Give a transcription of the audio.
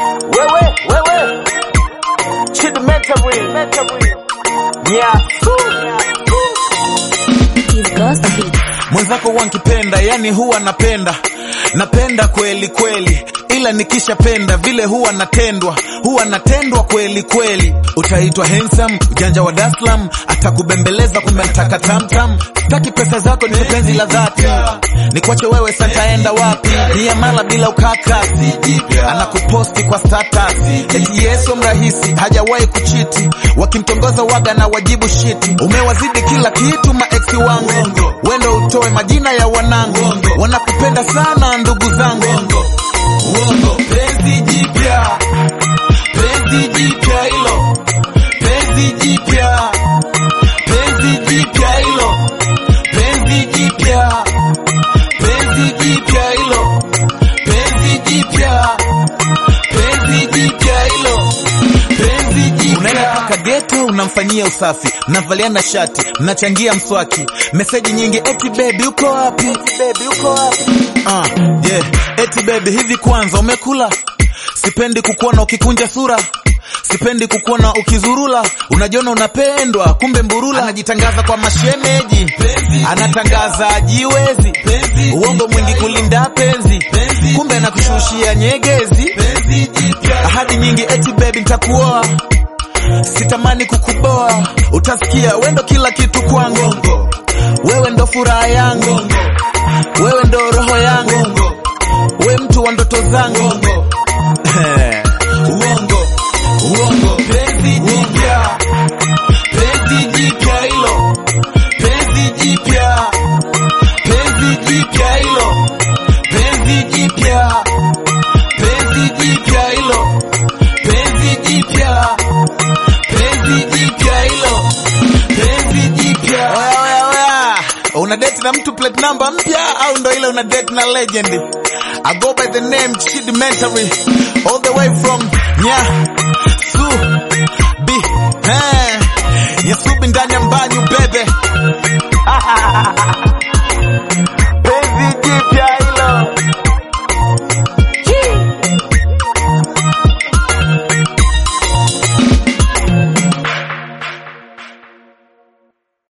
wewe wewe Chid Mentary Mentary Nyasu He's gossiping. mwenzako wankipenda yani huwa napenda napenda kweli kweli ila nikishapenda vile huwa natendwa huwa natendwa kweli kweli utaitwa handsome ujanja wa daslam atakubembeleza kumbe nataka tamtam staki pesa zako ni penzi la dhati nikwache wewe santaenda wapi ni amala bila ukaka anakuposti kwa status eti yesu mrahisi hajawahi kuchiti wakimtongoza waga na wajibu shiti umewazidi kila kitu maeksi wangu wendo utoe majina ya wanangu wanakupenda sana ndugu zangu uongo penzi jipya penzi jipya hilo penzi jipya penzi jipya hilo penzi jipya penzi jipya hilo penzi jipya penzi jipya hilo penzi jipya unaenda paka geto unamfanyia usafi mnavaliana shati mnachangia mswaki meseji nyingi eti bebi uko wapi bebi uko wapi ah yeah eti bebi hivi kwanza umekula sipendi kukuona ukikunja sura sipendi kukuona ukizurula unajiona unapendwa kumbe mburula anajitangaza kwa mashemeji anatangaza ajiwezi uongo mwingi kulinda penzi kumbe anakushushia nyegezi ahadi nyingi eti bebi ntakuoa sitamani kukuboa utasikia wendo kila kitu kwangu wewe ndo furaha yangu wewe ndo roho yangu we mtu wa ndoto zangu uongo uongo penzi jipya penzi jipya hilo penzi jipya penzi jipya hilo penzi jipya penzi jipya hilo penzi jipya penzi jipya hilo penzi jipya oya oya oya una date na mtu plate number mpya au ndo ile una date na legend I go by the name Chid Mentary all the way from Nya Su